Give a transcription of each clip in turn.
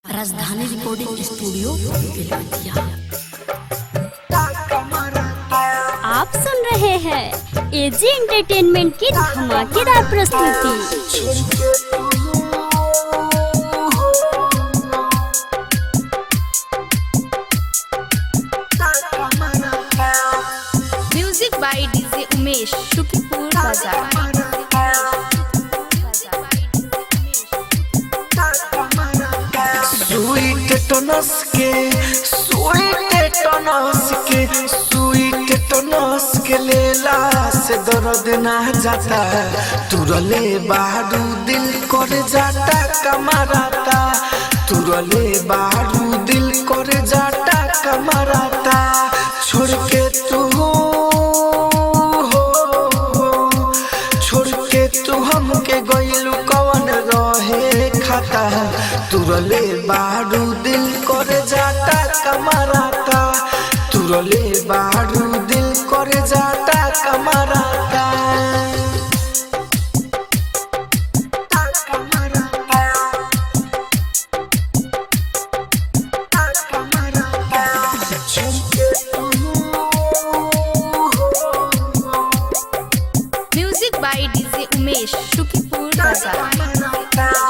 राजधानी recording studio Belwatia आप सुन रहे हैं एजी एंटरटेनमेंट की धमाकेदार प्रस्तुति music by DJ Umesh Shukripur बाजार स्वीट टनस के स्वीट टनस के स्वीट टनस के लेला से दर्द ना जाता तुरले बारू दिल कर जाता कमराता तुरले बारू दिल कर जाता कमराता छोड़ के तू हो छोड़ के तू हमके गइलू कवन रहे खाता तुरले बारू दिल कर जाता कमराता तुरले बारू दिल कर जाता कमराता music by DJ Umesh Shukripur बाजार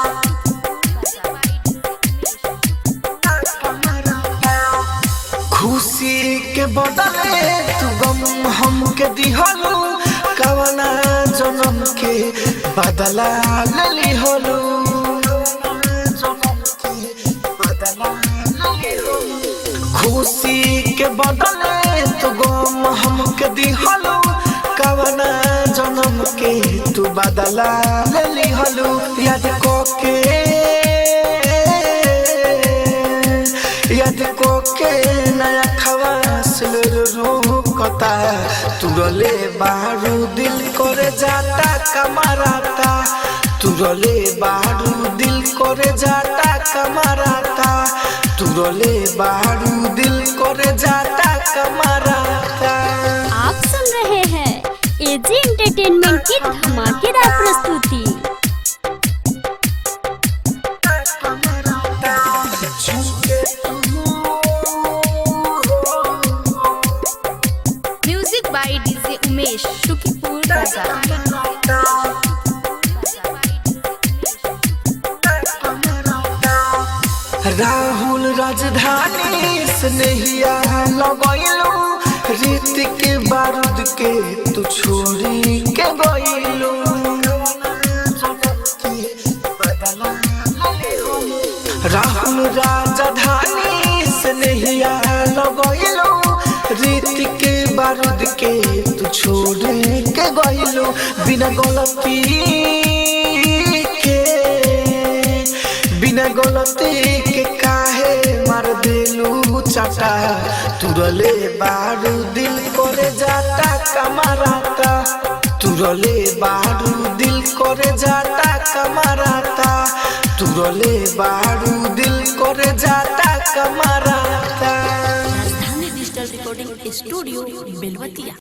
खुशी के बदले तू गम हमके दिहलू कवना जन्म के बदला लली हलू खुशी के बदले तू गम हमके दिहलू कवना जन्म के तू बदला लली हलू याद को के याद को के नया खवास रोकता तुरले बारू दिल करे जाता कमराता तुरले बारू दिल करे जाता कमराता तुरले बारू दिल करे जाता कमराता आप सुन रहे हैं एजी एंटरटेनमेंट की धमाकेदार प्रस्तुति music by DJ Umesh Shukripur बाजार राहुल राजधानी स्नेहिया लगैलू रीत के बारूद के तू छोड़ी के गइलू राहुल राजधानी स्नेहिया लगैलू रीत के बारूद के तू छोड़ी के गइलू बिना गलती के बिना गलती के काहे मार दिलू चाटा तुरले बारू दिल करे जाता कमराता तुरले बारू दिल करे जाता कमराता तुरले बारू दिल करे जाता कमराता राजधानी डिजिटल रिकॉर्डिंग स्टूडियो बेलवतिया